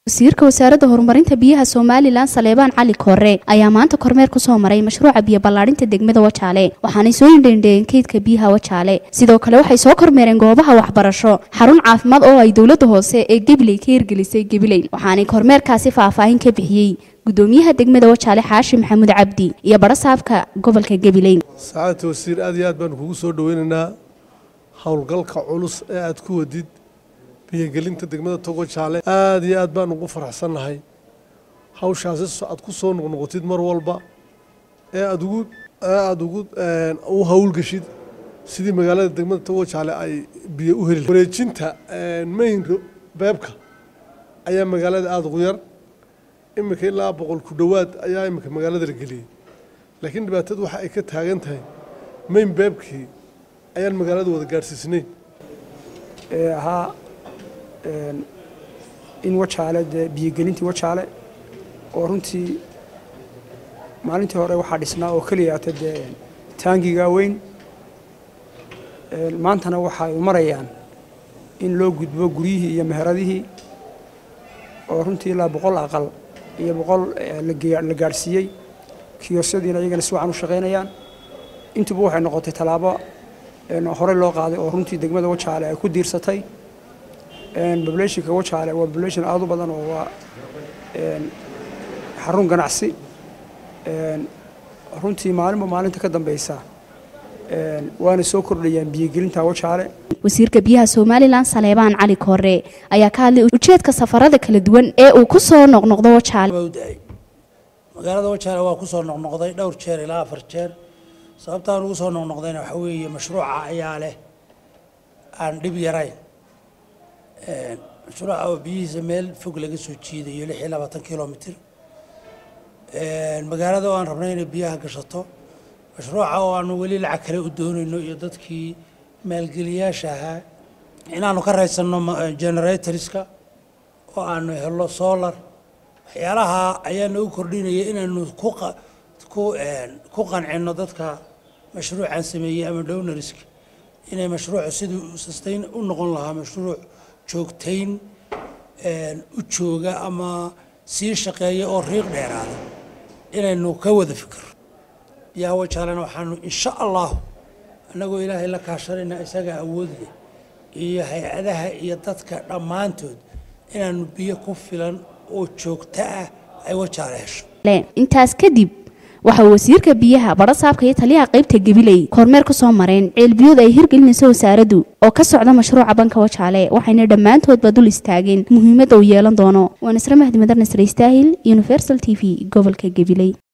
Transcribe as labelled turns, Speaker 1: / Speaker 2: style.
Speaker 1: wasiirka wasaaradda horumarinta biyaha somalilan saleebaan cali koore ayaa maanta kormeer kusoo maray mashruuca biyo ballaadhinta degmada wajaale waxaanay soo indheendheeyeen keydka biyaha wajaale sidoo kale waxay soo kormeereen goobaha waxbarasho xarun caafimaad oo ay dowladda hoose ee gebiley ka hirgelisay gebiley waxaanay kormeerkaasi faahfaahin ka bixiyey gudoomiyaha degmada wajaale xaashi maxamuud cabdi iyo barasaabka gobolka gebiley
Speaker 2: saacadta wasiir aad iyo aad baanu kugu soo dhoweynaynaa howlgalka culus ee aad ku wadid biyogelinta degmada togo jaale aad iyo aad baan ugu faraxsannahay hawshaasi aad ku soo noqnoqotid mar walba ee aad ugu ee aada ugu u howlgashid sidii magaalada degmada togo jaale ay biyo u heli wareejinta mayn beebka ayaa magaalada aada ugu yar iminka ilaa boqol ku dhowaad ayaa iminka magaalada la geliyey laakiin dhibaatadu waxa ay ka taagan tahay mayn beebkii ayaan magaalada wada gaadhsiisnayn
Speaker 3: ee ahaa in wajaale dee biyogelintii wajaale oo runtii maalintii hore waxaa dhisnaa oo keliyaata dee taangigaa weyn maantana waxay marayaan in loo gudbo guryihii iyo meheradihii oo runtii ilaa boqol aqal iyo boqol la gaadhsiiyey kiyosyadiina iyagana si wacan u shaqaynayaan intuba waxay noqotay tallaabo horey loo qaaday oo runtii degmada wajaale ay ku diirsatay populationka wajaale waa population aada u badan oo waa xarun ganacsi runtii maalinba maalinta ka dambeysa waana soo kordhayaan biyogelinta wajaale
Speaker 1: wasiirka biyaha somalilan saleebaan cali koore ayaa ka hadlay ujeedka safarada kala duwan ee uu ku soo noqnoqdo wajaale
Speaker 4: magaalada wajaale waa kusoo noqnoqday dhowr jeer ilaa afar jeer sababtaan ugu soo noqnoqdayna waxaa weeye mashruuca ayaa leh aan dhib yarayn mashruuca oo biyihiisa meel fog laga soo jiidayo lix iyo labaatan kilomitr magaalada oo aan rabnay inay biyaha gashato mashruuca oo aanu weli lacag kale u doonayno iyo dadkii maalgeliyaasha ahaa inaanu ka raysanno generatorska oo aanu helo solar waxyaalaha ayaa nagu kordhinaya inaynu ku qancino dadka mashruucan sameeyey ama downariska inay mashruucu siduu sustain u noqon lahaa mashruuc joogtayn u jooga ama sii shaqeeya oo riiq dheeraada inaynu ka wada fikiro biyaha wajaalena waxaanu insha allahu annagoo ilaahay la kaashanayna isaga awood leh iyo hay-adaha iyo dadka dhammaantood inaanu biyo ku filan oo joogto ah ay wajaale hesho
Speaker 1: intaas kadib waxaa wasiirka biyaha barasaabka iyo taliyaha qaybta gabiley kormeer ku soo mareen ceelbiyood ay hirgelinayso wasaaraddu oo ka socda mashruuca banka wajaale waxayna dhammaantoodba dul istaageen muhiimadda uu yeelan doono waa nasre mahdi madar nasre istaahil universal t v gobolka gabiley